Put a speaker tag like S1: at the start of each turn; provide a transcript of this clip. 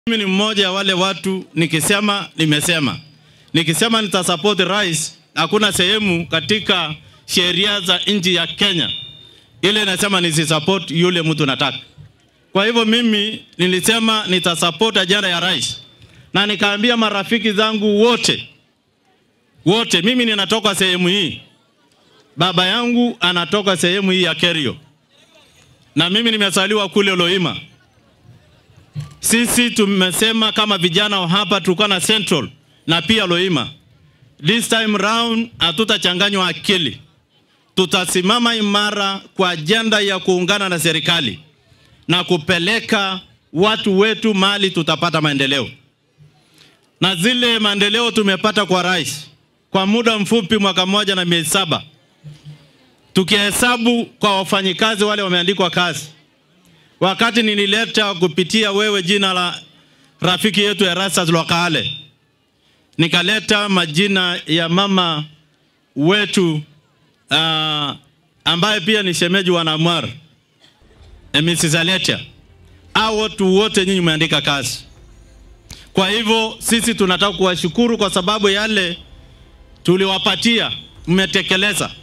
S1: Mimi ni mmoja ya wale watu, nikisema nimesema, nikisema nitasupport rais, hakuna sehemu katika sheria za nchi ya Kenya ile inasema nisisupport yule mtu nataka. Kwa hivyo mimi nilisema nitasupport ajenda ya rais, na nikaambia marafiki zangu wote wote, mimi ninatoka sehemu hii, baba yangu anatoka sehemu hii ya Kerio, na mimi nimezaliwa kule Loima. Sisi tumesema kama vijana wa hapa tulikuwa na Central na pia Loima. This time round hatutachanganywa akili, tutasimama imara kwa ajenda ya kuungana na serikali na kupeleka watu wetu mali tutapata maendeleo, na zile maendeleo tumepata kwa rais kwa muda mfupi, mwaka mmoja na miezi saba, tukihesabu kwa wafanyikazi wale wameandikwa kazi wakati nilileta kupitia wewe jina la rafiki yetu Erastus Lwakale, nikaleta majina ya mama wetu uh, ambaye pia ni shemeji wa Namwar Mrs. Aletia. Hao watu wote nyinyi mmeandika kazi. Kwa hivyo sisi tunataka kuwashukuru kwa sababu yale tuliwapatia mmetekeleza.